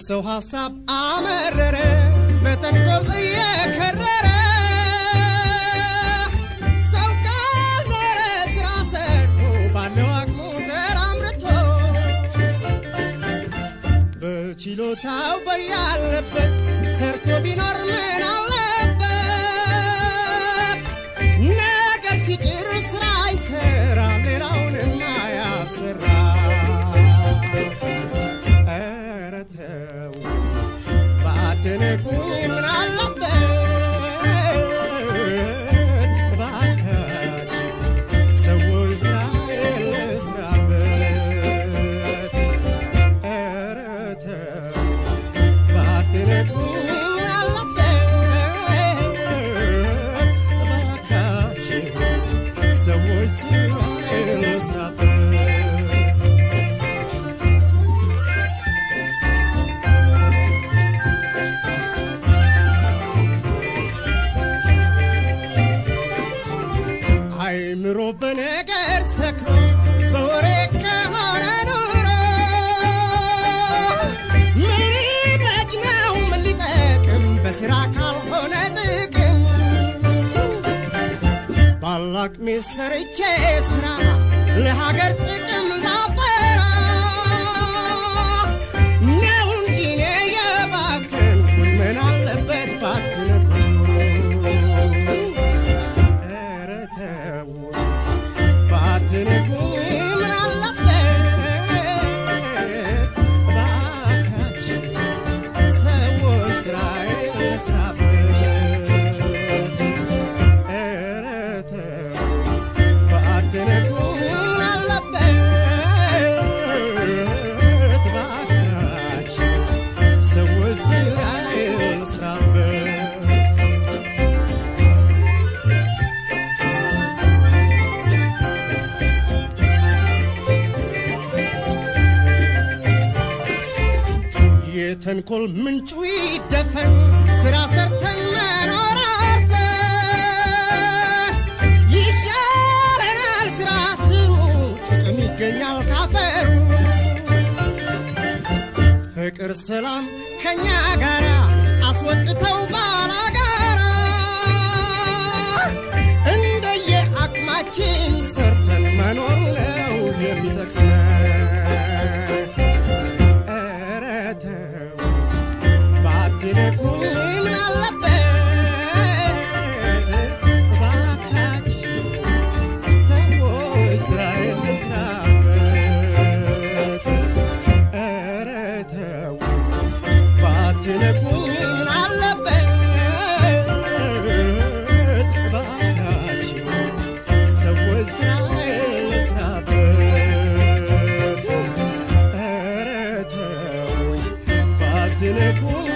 ሰው ሐሳብ አመረረ በተንኮል እየከረረ ሰው ካልዘረ ስራ ሰርቶ ባለው አቅሙ ተራምርቶ በችሎታው በያለበት ሰርቶ ቢኖር ምን አለበት? ነገር ሲጭር ስራ ይሰራ ሌላውንም አያሰራ። ኧረ ተው ባትንቁኝ ምን አለበት? እባካችሁ ሰዎች ስራ ልስራበት። ኧረ ተው ባትንቁኝ ምን አለበት? እባካችሁ ሰዎች ስራ ልስራበት። አይምሮ በነገር ሰክሮ በወሬ ከሆነ ኑሮ ምን ይበጅ ነው ምን ሊጠቅም በስራ ካልሆነ ጥቅም ባላቅሜ ሰርቼ ስራ ለሀገር ጥቅም ላፈራ ነው እንጂ እኔ የባከንኩኝ ምን አለበት ባትነግሩኝ። ኧረ ተው ባትነግሩኝ ምን አለበት እባካችሁ ሰዎች ስራዬን ልስራበት። ኧረ ተው ባትነግሩኝ ምን አለበት እባካችሁ ሰዎች ስራዬን ልስራበት። የተንኮል ምንጩ ይደፈን ስራ ሰርተን መኖር አርፈን ይሻለናል ስራ ስሩ ጥቅም ይገኛል ካፈሩ ፍቅር ሰላም ከኛ ጋራ አስወጥተው ባላጋራ እንደየ አቅማችን ሰርተን መኖር ነው የሚጠቅመን። ኧረ ተው ባትነግሩኝ ምን አለበት? እባካችሁ ሰዎች ስራዬን ልስራበት። ኧረ ተው ባትነግሩኝ ምን አለበት? እባካችሁ ሰዎች ስራዬን ልስራበት። ኧረ ተው ባትነግሩኝ